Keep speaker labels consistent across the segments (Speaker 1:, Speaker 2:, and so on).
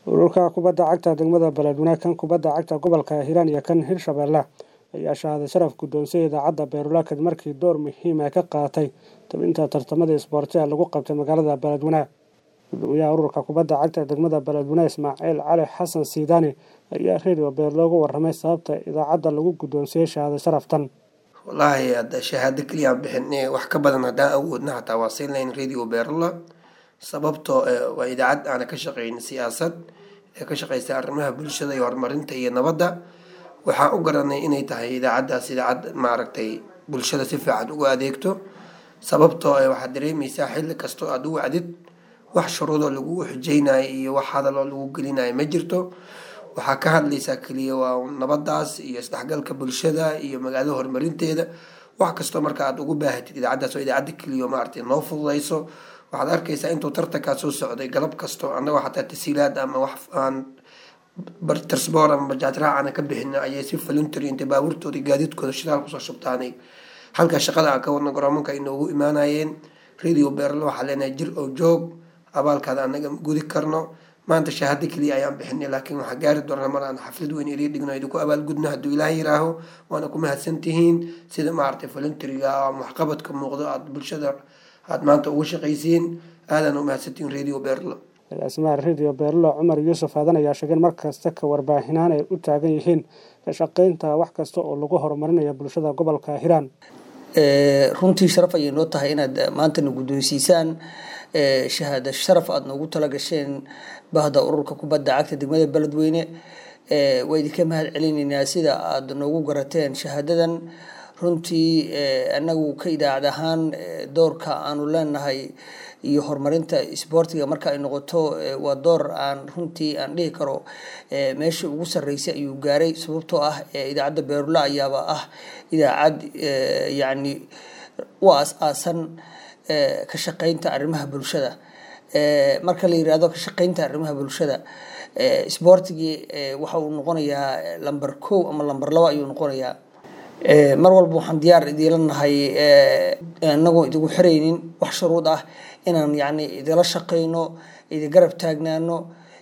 Speaker 1: ururka kubadda cagta degmada beledweyne kan kubadda cagta gobolka hiiraan iyo kan hirshabeelle ayaa shahaaday sharaf guddoonsiyay idaacadda beerula kadib markii door muhiim ah ka qaadatay tabinta tartamada isboortiga lagu qabtay magaalada beledweyne gudoomiyaha ururka kubadda cagta degmada beledweyne ismaaciil cali xasan siidaani ayaa redio beer loogu warramay sababta idaacadda lagu guddoonsiyey shahaado sharaftan
Speaker 2: wallaahi hadda shahaado keliyaan bixin wax ka badan haddaan awoodna hataa waa siin lahayn radio beerula sababtoo waa idaacad aana ka shaqeyn siyaasad ee ka shaqeysa arrimaha bulshada iyo horumarinta iyo nabadda waxaan u garanay inay tahay idaacaddaas idaacad maaragtay bulshada si fiican ugu adeegto sababtoo waxaad dareemeysaa xilli kastoo aada u wacdid wax shuruudoo lagugu xujeynayo iyo wax hadaloo lagu gelinayo ma jirto waxaa ka hadlaysaa keliya waa nabadaas iyo isdhexgalka bulshada iyo magaalada horumarinteeda wax kastoo marka aad ugu baahatid idaacaddaas oo idaacadda keliya maaragtay noo fududeyso waxaad arkaysaa intuu tartankaa soo socday galab kasto annagoo xataa tasiilaad ama wax aan tarsboor ama bajaajraac aana ka bixin ayay si voluntary intay baabuurtooda gaadiidkooda shidaal kusoo shubtaanay halkaa shaqada aan ka wadno garoomanka ay noogu imaanayeen radio beerlo waxaa leenahay jir oo joog abaalkaada anaga gudi karno maanta shahaado keliya ayaan bixinay laakiin waxaa gaari doonaa mar aan xaflad weyn iri dhigno idinku abaalgudno hadduu ilaah yiraaho waana ku mahadsantihiin sida maaragtay voluntaryga ama waxqabadka muuqdo aada bulshada aada maanta ugu shaqaysiin aadaan u mahadsantihiin radio beerlo
Speaker 1: agaasimaha radio beerlo cumar yuusuf aadan ayaa sheegeen mar kasta ka warbaahinaan ay u taagan yihiin ka shaqeynta wax kasta oo lagu horumarinayo bulshada gobolka hiiraan
Speaker 3: runtii sharaf ayay noo tahay inaad maantana guddoonsiisaan shahaada sharaf aada noogu tala gasheen bahda ururka kubadda cagta degmada beledweyne waa idinka mahad celinaynaa sida aada noogu garateen shahaadadan runtii anagu ka idaacad ahaan doorka aanu leenahay iyo horumarinta isboortiga marka ay noqoto waa door aan runtii aan dhihi karo meesha ugu sarreysay ayuu gaaray sababtoo ah idaacadda beerula ayaaba ah idaacad yacni u aas-aasan ka shaqeynta arrimaha bulshada marka la yirahdo ka shaqeynta arrimaha bulshada isboortigii waxa uu noqonayaa lamber kow ama lamber labo ayuu noqonayaa mar walba waxaan diyaar idiila nahay inagoo idigu xiraynin wax shuruud ah inaan yani idila shaqeyno idi garab taagnaano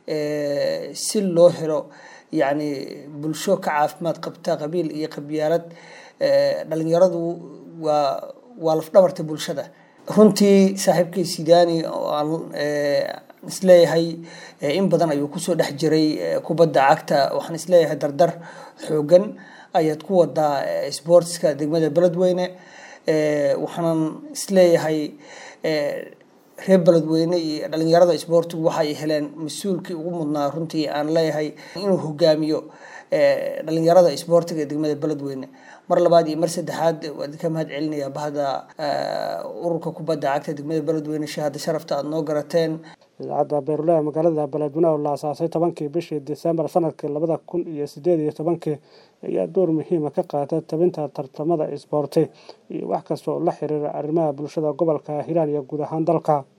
Speaker 3: si loo helo yani bulsho ka caafimaad qabta qabiil iyo qabyaalad dhalinyaradu waa waa lafdhabarta bulshada runtii saaxiibkay sidaani oo aan isleeyahay in badan ayuu kusoo dhex jiray kubadda cagta waxaan isleeyahay dardar xoogan ayaad ku wadaa sportska degmada beledweyne waxaanan isleeyahay reer beledweyne iyo dhalinyarada isboortigu waxaay heleen mas-uulkii ugu mudnaa runtii aan leeyahay inuu hogaamiyo dhalinyarada isboortiga degmada beledweyne mar labaad iyo mar saddexaad waa idinka mahad celinaya bahda ururka kubadda cagta degmada beledweyne shahaada sharafta aada noo garateen
Speaker 1: idaacadda beerulaha magaalada beledweyne oo la asaasay tobankii bishii disembar sanadkii labada kun iyo sideed iyo tobankii ayaa door muhiima ka qaata tabinta tartamada isboorti iyo wax kasta oo la xiriira arrimaha bulshada gobolka hiiraan iyo guud ahaan dalka